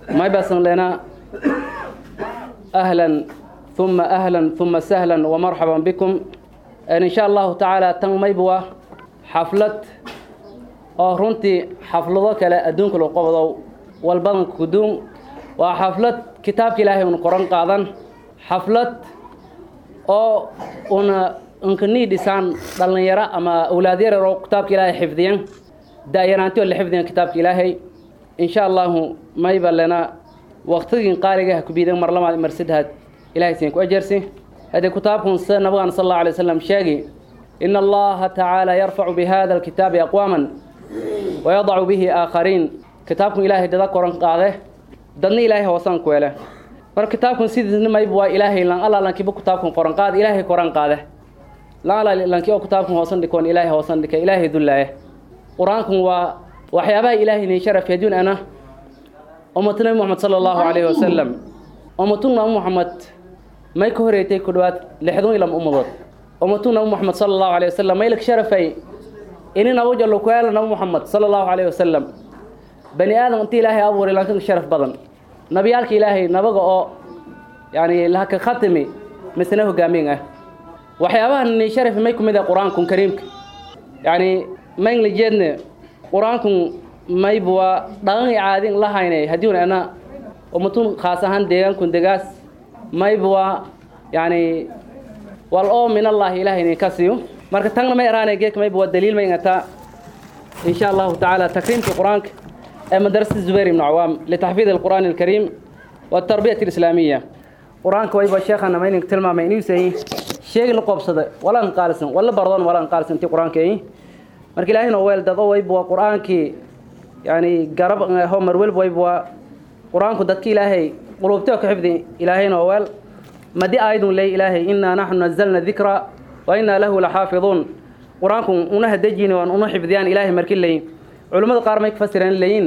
may basan lena ahlan ثم أهلا ثم سهلا ومرحبا بكم إن شاء الله تعالى تن ميبوا حفلة oo runtii xaflado kale adduunka lagu qabdo walbadan kuduun waa xaflad kitaabka ilaahay un qoran qaadan xaflad oo una unkanii dhisaan dhallinyaro ama awlaad yaryar oo kitaabka ilaahay xifdiyan da-yaraanti oo la xifdiyan kitaabka ilaahay insha allahu mayba lena waqtigin qaaliga ha kubiidan mar lamaad mar saddexaad ilahay siin ku ajarsi haddii kitaabkun sida nabigan sal allahu alay wasalam sheegi ina allaha tacaala yarfacu bihada alkitaabi aqwaaman wayadacu bihi aakhariin kitaabkun ilaahay dada koran qaade dadna ilaahay hoosan ku ele marka kitaabkun sidiisna mayba waa ilaahay lan alla lankiba kitaabkun qoran qaade ilaahay koran qaade lan alla lanki oo kitaabkun hoosan dhikoon ilaahay hoosan dhika ilaahay dullaaye qur-aankun waa waxyaabaha ilaahay nii sharaf yaduun ana ummatu nabi moxamed sala allahu calayhi wasalam ummatu nabi moxamed may ka horeeytay ku dhawaad lixdan iyo lama ummadood ummatu nabi moxamed sala allahu calayhi wasalam maylak sharafay ini nabu jallo ku yaala nabi moxamed sala allahu calayhi wasalam bani aadam intii ilaahay abuuray lanka sharaf badan nabiyaalka ilaahay nabaga oo yani lahaka khatimi misna hogaamin ah waxyaabaha ni sharaf may kumid ah qur-aankun kariimka yani mayn jeedne qur-aankun mayba waa dhaqan i caadin la haynay haddiiun ana ummatun khaas ahaan deegaankun degaas mayba waa yani wal oo min allahi ilaahay inin ka siiyo marka tagna may araanay geedka mayba waa daliil may ngataa in sha allahu tacaala takriimka qur-aanka ee madrasada zubayr ibnu cawaam litaxfiid alqur'aani alkariim والتربية الإسلامية قرآن كوي بشيخنا ما ينك تلمع ما ينوسي شيء لقبصة ولا انقالسن ولا برضون ولا انقالسن تي قرآن كي مركي لا هنا ويل دضو ويبوا قرآن كي يعني قرب هو مرويل ويبوا قرآن كدتك إلهي قلوبتك حفظي إلهي نوال ما دي آيد لي إلهي إنا نحن نزلنا الذكرى وإنا له لحافظون قرآن كن أنه دجين وأنه حفظيان إلهي مركي لي علماء قار ما يكفسرين لين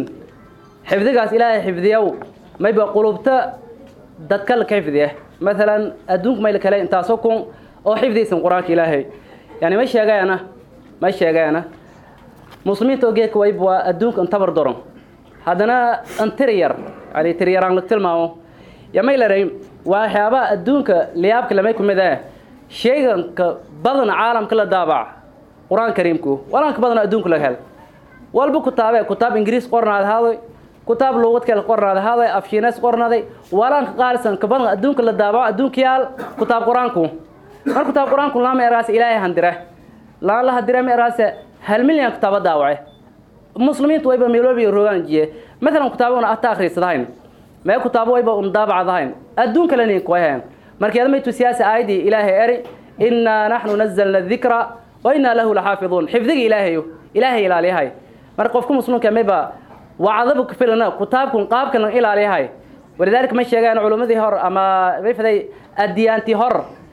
حفظك إلهي حفظيو ما يبقى قلوبته dadka la xifdiya مثلا adduunka mayl kale intaasoo kun oo xifdiysan qur-aanka ilaahay yani ma sheegayana ma sheegayana muslimiinta oo geedka wayb waa adduunka intabar doron haddana antiriyar yani tiryaraan la tilmaamo ya may laray waa waxyaabaha adduunka liyaabka lamay ku mid ah sheeganka badan caalamka la daabac qur-aan kariimku walaanka badan adduunka laga hel walba kutaabe kutaab ingiriis qornaad haadoy kutaab luuqad kale qornaaday haday afshiinas qornaaday walaanka qaalisan kabadan adduunka la daabaco adduunka yaal kutaab qur-aanku mar kutaab qur-aanku laama eraas ilaahay handire laan la handire ma eraase hal milyan kitaaba daawace muslimiintu wayba meeloobi rogaan jiye maalan kutaabo una ata akhriisadahayn mee kutaabo wayba un daabacadahayn adduunka lanin kuwahayn markeeda maytu siyaasi aayadii ilaahay eri innaa naxnu nazalna adikra wa innaa lahu laxaafiduun xifdiga ilaahayo ilaahay ilaaliyahay marka qofka muslimka mayba وعذب كفلنا كتابكم قابكم إلى عليها ولذلك ما شيءان علماء هر أما رفضي الديانتي هر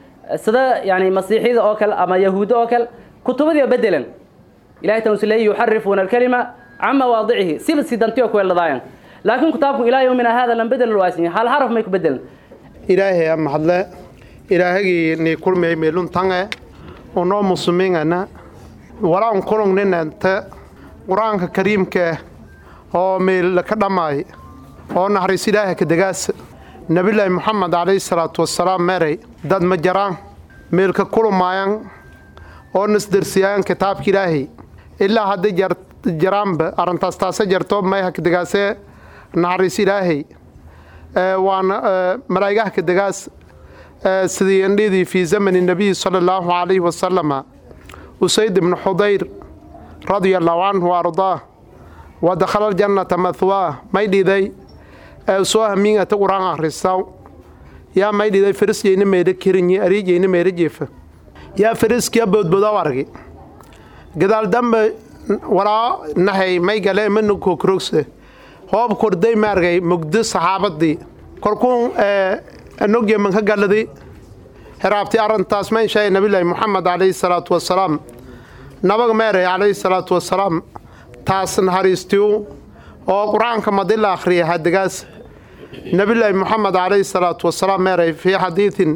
سدا يعني مسيحي أكل أما يهود أكل كتب ذي بدلا إلهي تنسلي يحرفون الكلمة عن مواضعه سيب سيدانتي أكل ضاين لكن كتابكم إلى يومنا هذا لم بدل الواسني هل حرف ما يكبدل إلهي أم حلا إلهي ني كل ما يميلون تانغ ونو مسلمين أنا ولا أنكرون لنا أنت قرآن كريم كه oo meel ka dhammaay oo naxariis ilaaha ka degaas nabilaahi moxamed calayhi salaatu wasalaam meeray dad ma jaraan meelka kulumaayan oo nasdarsiyaayan kitaabka ilaahay ilaa hadday jaraanba arrintaas taase jarto mayha ka degaasee naxariis ilaahay waana malaa'igaha ka degaas sidii indhidii fii zamani nabiyi sala allahu calayhi wasalama usayd ibnu xudayr radia allahu canhu wa ardaah ودخل الجنة مثواه ما يدي سواه مين أتقران أخرساو يا ما يدي فرس يين مير كيرني أريج يين مير جيف يا فرس كيا بود بدا ورقي قدال دم ورا نهي ما يقال منو كوكروكس هو بكردي مارجي مقدس صحابة دي كركون نوجي من قال دي هرابتي أرن تاسمين شيء نبي الله محمد عليه الصلاة والسلام نبغ ماري عليه الصلاة والسلام taas naxariistiyu oo qur-aanka madi la akhriya hadigaas nabilaahi moxamed calayhi salaatu wasalaam meeray fii xadiidin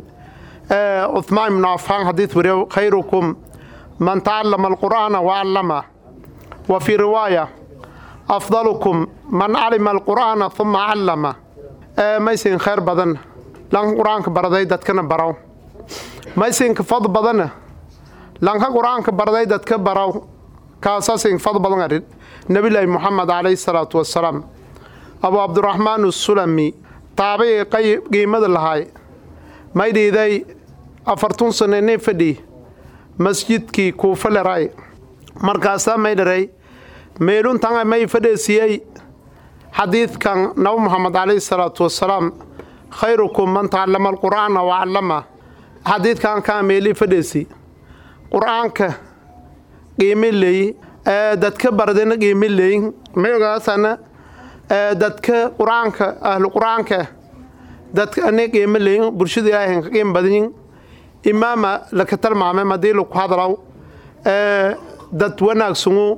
cuhmaan ibnu cafaan xadiid wariyo khayrukum man tacallama alqur'aana wa callama wa fii riwaaya afdalukum man calima alqur'aana uma callama maysin khayr badan lanka qur-aanka baraday dadkana baraw maysinka fad badana lanka qur-aanka baraday dadka baraw kaasasin fad badan arin nabilaahi muxamed calayhi salaatu wasalaam abu cabdiraxmaan usulami taabicii qiimada lahaay may dhiiday afartun sane nin fadhi masjidkii kuufa leray markaasaa may dharay meeluntan may fadheesiyey xadiidkan nabi muxamed calayhi salaatu wasalaam khayrukum man tacallama alqur'aana wa callama xadiidkan kaa meelii fadheesi qur'aanka qiimi leey dadka baradayna qiimi leey may ogaasana dadka qur-aanka ahlu qur-aanka dadka ani qiimo leey bulshada ilaahay ka qiim badanyin imaama laka talmaamay madii laku hadlaw dad wanaagsangu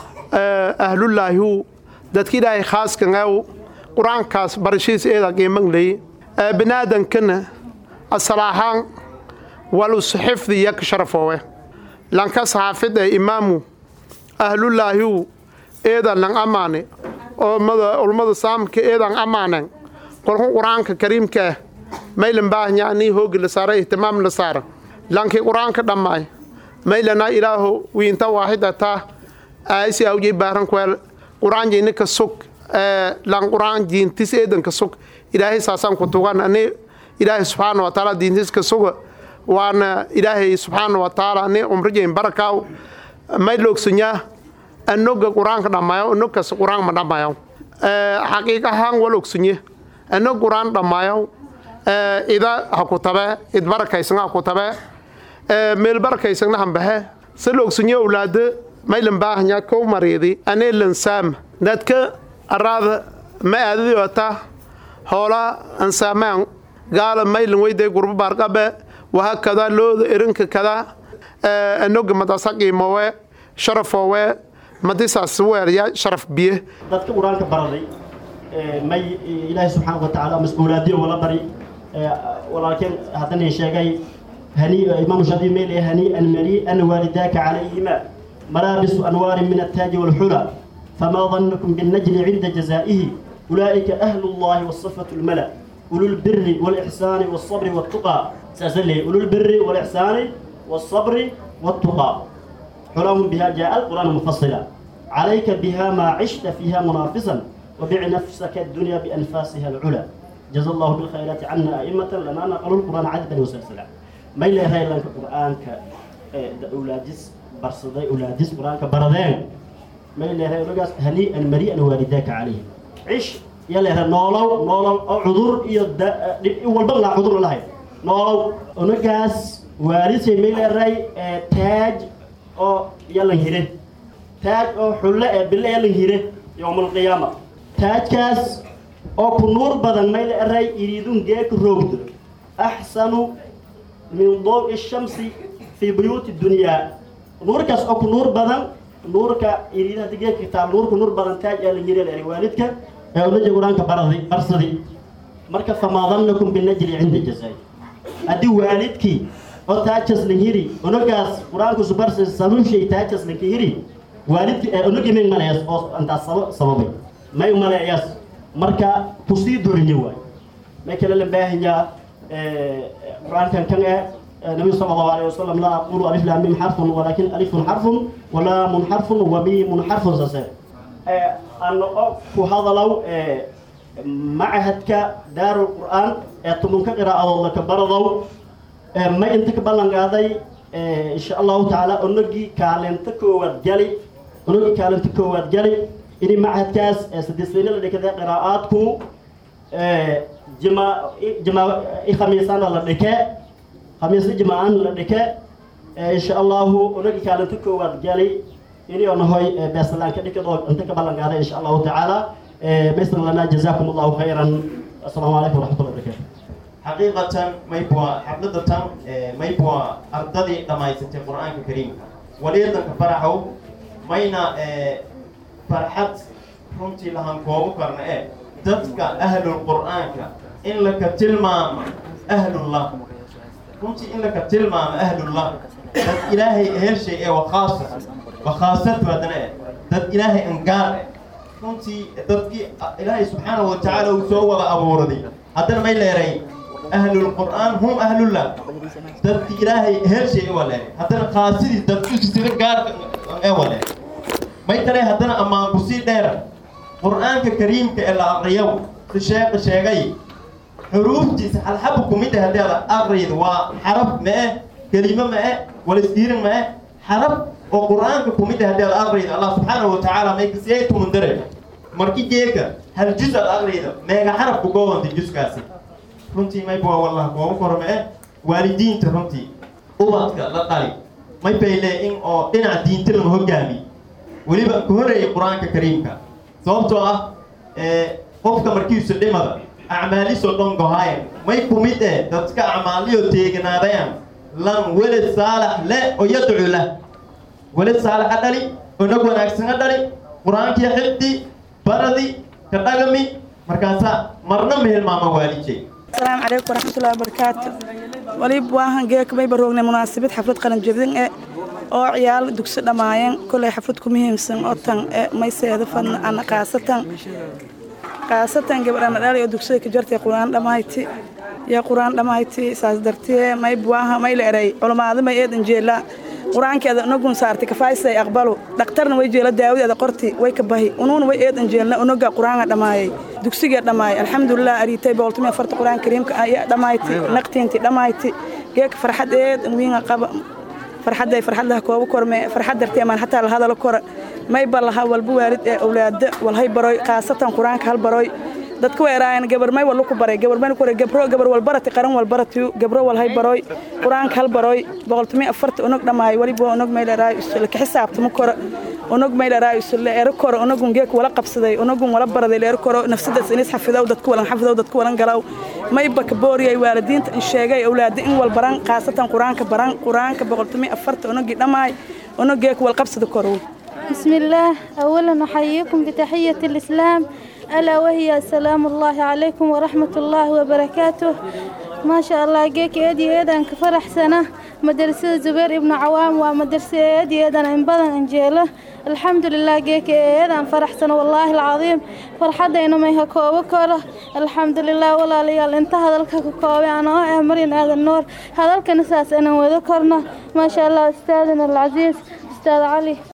ahlullaahiu dadka ilaahay khaaskangaaw qur-aankaas barashiis eeda qiiman leey binaadankana asalaahaan walus xifdi yak sharafoowe lanka saxaafid ee imaamu ahlullaahiu eedan lang amaane ulmada saamka eedan amaanen kolku qur-aanka kariimkaah maylan baahnya anii hoogi la saara ihtimaam la saara lankii qur-aanka dhammaay maylana ilaaho wiinta waaxidataa aasi awjay baaran kweel qur-aan jeyni ka sug lan qur-aan diintis eedan ka sug ilaahay saasaan ku tugan ani ilaahay subxaana wa taala diintis ka suga waana ilaahay subxaana wa taala ani umrijayn barakaaw may loogsanyaa anoga qur-aanka dhammaayo anogkas qur-aan ma dhammaayo xaqiiq ahaan wal ogsanye anog qur-aan dhammaayo ida ha ku tabe id barakaysan ha ku tabe meel barakaysanna hambahe se loogsanyo owlaado maylan baahanya kow mariidi anee lansaam dadka araada ma aadadi ota hoola ansaamaan gaala maylan weyday gurbo baarqabe waha kada looda erinka kada anoga madasa qiimowe sharafoowe madisaas weerya sharaf biye dadka qur-aanka baraday may ilaahay subxaana wa tacaala mas-uulaadiyo wala bari walaalkeen haddana sheegay hani imaamu shaafici meel hanii'an marii'an waalidaaka calayhima malaabisu anwaarin min attaaji walxula famaa dannukum binnajli cinda jazaa'ihi ulaa'ika ahlu llahi wasafatu lmala أولو البر والإحسان والصبر والتقى سأسلي أولو البر والإحسان والصبر والتقى حلم بها جاء القرآن مفصلا عليك بها ما عشت فيها منافسا وبع نفسك الدنيا بأنفاسها العلا جزا الله بالخيرات عنا أئمة لنا نقلوا القرآن عددا وسلسلا ما إلا هاي لك القرآن ك أولادس برصدي أولادس قرآن كبردين ما إلا هاي لك هنيئا مريئا والداك عليه عش يلا هاي نولو نولو عذر يد والبغلا عذر الله نولو ونقاس وارثي ما إلا هاي تاج أو يلا هيره taaj oo xulle ee bille ee la hire yowmalqiyaama taajkaas oo ku nuur badan mayla eray iriidun geeka roogdo axsanu min dow'i shamsi fii buyuuti dunyaa nuurkaas oo ku nuur badan nuurka iriida hadii geedka taal nuurka nuur badan taaj ee la hire leeray waalidka ee unaja qur-aanka baraday barsadi marka famaa dannakum binajli cinda jazaay haddii waalidkii oo taajkas la hiri unagaas qur-aanku subarsa salunshay taajkas la hiri waalidki unagi may maleeyas oo intaas sababay may maleeyas marka kusii doriye waay may kale la baahanyaa qur-aankan kan ee nabiyu sala allahu alayhi wasalam laa aqulu alif laam mim xarfun walaakin alifun xarfun walaamun xarfun wamiimun xarfun sase ano o ku hadalow macahadka daarul qur'aan ee tumunka qiraa'adood laka baradow ma inta ka ballan qaaday insha allahu tacaala onagii kaalinta koowaad gali onagii kaalinta koowaad gali ini machadkaas saddeesweyne la dhikada qiraa'aadku jima jima khamiisana la dhike khamiisna jimaaan la dhike insha allahu onagii kaalinta koowaad gali ini onahoy beeslaan ka dhikadoo inta ka ballan qaaday insha allahu tacaala maysna lana jazaakum allahu khayran assalaamu calaykum waraxmatullahi wabarakatu xaqiiqatan maybwa xafladatan maybwa ardadii dhammaysatay qur-aanka kariimka waliyadanka faraxow mayna farxad runtii lahan koobu karna ee dadka ahlul qur'aanka in laka tilmaamo ahlullah runtii in laka tilmaamo ahlullah dad ilaahay helshay ee wakhaasa wakhaasatu haddana eh dad ilaahay angaar eh runtii dadkii ilaahay subxaanahu wa tacaala uu soo wada abuuraday haddana may leeray ahlulqur'aan hum ahlullah dadki ilaahay heelshay waa leeray haddana khaasidii dadki sida gaarka ee waa leeray may tale haddana ammaan kusii dheera qur'aanka kariimka ee la aqriyo si sheekha sheegay xuruuftiisa halxaba kumid ah haddii aad aqriydo waa xaraf ma-e kelimo ma-e walisdiirin ma-e xaraf oo qur'aanka kumid ah haddii aad aqriydo allah subxaanahu wa tacaala may kasiyay tumundare marki geeka hal juz aad aqriydo meega xaraf ku goobanta juskaasi runtii mayba waa wallah gooba korme waalidiinta runtii ubadka la dhali may bayle in oo dhinaca diinta lama hogaami weliba ka horeeyay qur-aanka kariimka sababtoo ah qofka markiisu dhimada acmaalisoo dhan gohaayan may kumid eh dadka acmaaliyo teeganaadayan lan weled saalax le oo yadcu lah weled saalaxa dhali onag wanaagsana dhali qur-aankii xifdi baradi ka dhagami markaasaa marna ma hilmaama waalijay السلام عليكم ورحمة الله وبركاته وليب واهن جيك مي بروغنا مناسبة حفلة قلن جبدين إيه oo ciyaal dugsi dhammaayeen kolay xaflad ku muhiimsan oo tan may seedafan ana qaasatan qaasatan gabadha madhaali oo dugsiga ka jartay qur-aan dhammayti yaa qur-aan dhammayti saas dartee may buwaaha may la eray culamaada may eedan jeela qur-aankeeda unagun saartay kafaysay aqbalu dhaktarna way jeela daawadeeda qorti way ka bahi unuuna way eedan jeelna unaga qur-aanka dhammaayay dugsigee dhammaayay alxamdulilah ariitay boqoltumi afarta qur-aan kariimka ayaa dhammayti naqtiinti dhammayti geeka farxad eedan wiinga qaba farxadday farxadlaha kooba korme farxad dartee maan hataa la hadalo kora may ba laha walba waalid ee awlaada walhay baroy khaasatan qur-aanka hal baroy dadka weeraayan gabar may wallu ku baray gabar may ku baray gabro gabar walbarati qaran walbarati gabro walhay baroy qur-aanka hal baroy boqoltumi afarta unog dhammaay waliba unog may dheeraay isla ka xisaabtamo kora unog may dheeraay isla ero kora unogun geek wala qabsaday unogun wala baraday leero koro nafsadaas inis xafidow dadku walan xafidow dadku walan galaw may ba ka booriyay waalidiinta in sheegay awlaada in wal baran khaasatan qur-aanka baran qur-aanka boqoltumi afarta unogii dhammaay unog geek wal qabsada korow بسم الله أولا أحييكم بتحية الإسلام ألا وهي السلام الله عليكم ورحمة الله وبركاته ما شاء الله جيك يدي يدان كفرح سنة مدرسة زبير ابن عوام ومدرسة يدي يدان إن بدن إنجيله الحمد لله جيك يدان فرح سنة والله العظيم فرحة دينا ما يهكو وكره الحمد لله ولا ليال انت هذا الكوكوي أنا أمرين هذا النور هذا الكنساس أنا وذكرنا ما شاء الله أستاذنا العزيز أستاذ علي